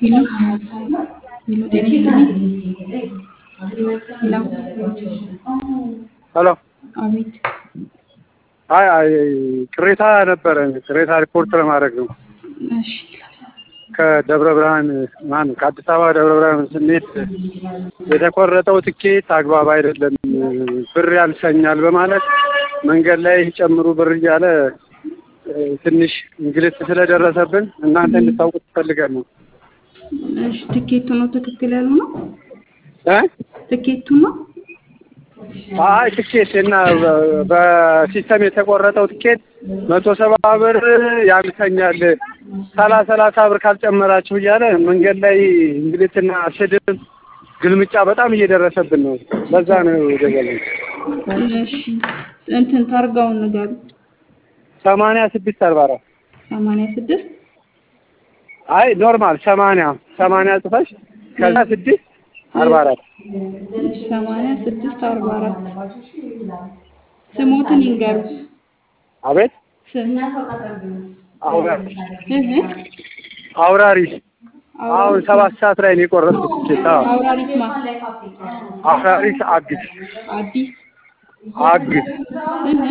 ሄሎ ሄሎ ጤና ይስጥልኝ ሄሎ ሄሎ አቤት አይ አይ ቅሬታ ነበረ። ቅሬታ ሪፖርት ለማድረግ ነው። እሺ ከደብረ ብርሃን ማን ከአዲስ አበባ ደብረ ብርሃን ስንሄድ የተቆረጠው ትኬት አግባብ አይደለም፣ ብር ያንሰኛል በማለት መንገድ ላይ ጨምሩ ብር እያለ ትንሽ እንግልት ስለደረሰብን እናንተ እንድታውቁት ፈልገን ነው። እሺ ትኬቱ ነው ትክክል ያሉ ነው እ ትኬቱ ነው አይ ትኬት እና በሲስተም የተቆረጠው ትኬት መቶ ሰባ ብር ያንሰኛል ሰላሳ ሰላሳ ብር ካልጨመራችሁ እያለ መንገድ ላይ እንግልትና ስድብ፣ ግልምጫ በጣም እየደረሰብን ነው። ለዛ ነው ደገለ እሺ እንትን ታርጋውን ንገሩ ሰማንያ ስድስት አርባ አራት ሰማንያ ስድስት አይ ኖርማል ሰማንያ ሰማንያ ጽፈሽ ከዛ ስድስት አርባ አራት ሰማንያ ስድስት አርባ አራት ስሞትን ይንገሩ አቤት ስም አውራሪስ እህ አውራሪስ አሁን ሰባት ሰዓት ላይ ነው የቆረጥኩት ትኬት። አዎ አውራሪስ ማ አውራሪስ አግስ አዲስ አግስ እህ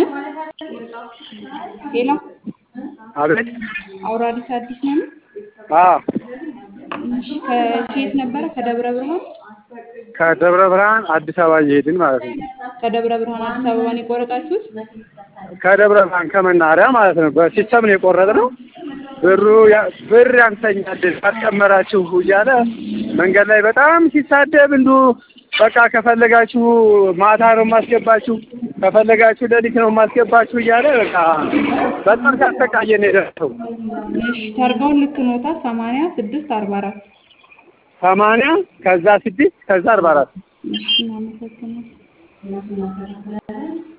ሄሎ አቤት አውራሪስ አዲስ ነው አዎ እሺ ከየት ነበረ ከደብረ ብርሃን ከደብረ ብርሃን አዲስ አበባ እየሄድን ማለት ነው። ከደብረ ብርሃን አዲስ አበባን የቆረጣችሁት ከደብረ ብርሃን ከመናኸሪያ ማለት ነው። በሲስተም ነው የቆረጥነው። ብሩ ያ- ብር ያንሰኛል ካልጨመራችሁ እያለ መንገድ ላይ በጣም ሲሳደብ እንዱ በቃ ከፈለጋችሁ ማታ ነው የማስገባችሁ፣ ከፈለጋችሁ ሌሊት ነው የማስገባችሁ እያለ በቃ በጣም ሲያሰቃየን የደረሰው እሺ ታርጋውን ልክ ኖታ ሰማንያ ስድስት አርባ አራት ሰማንያ ከዛ ስድስት ከዛ አርባ አራት እሺ እናመሰግናለን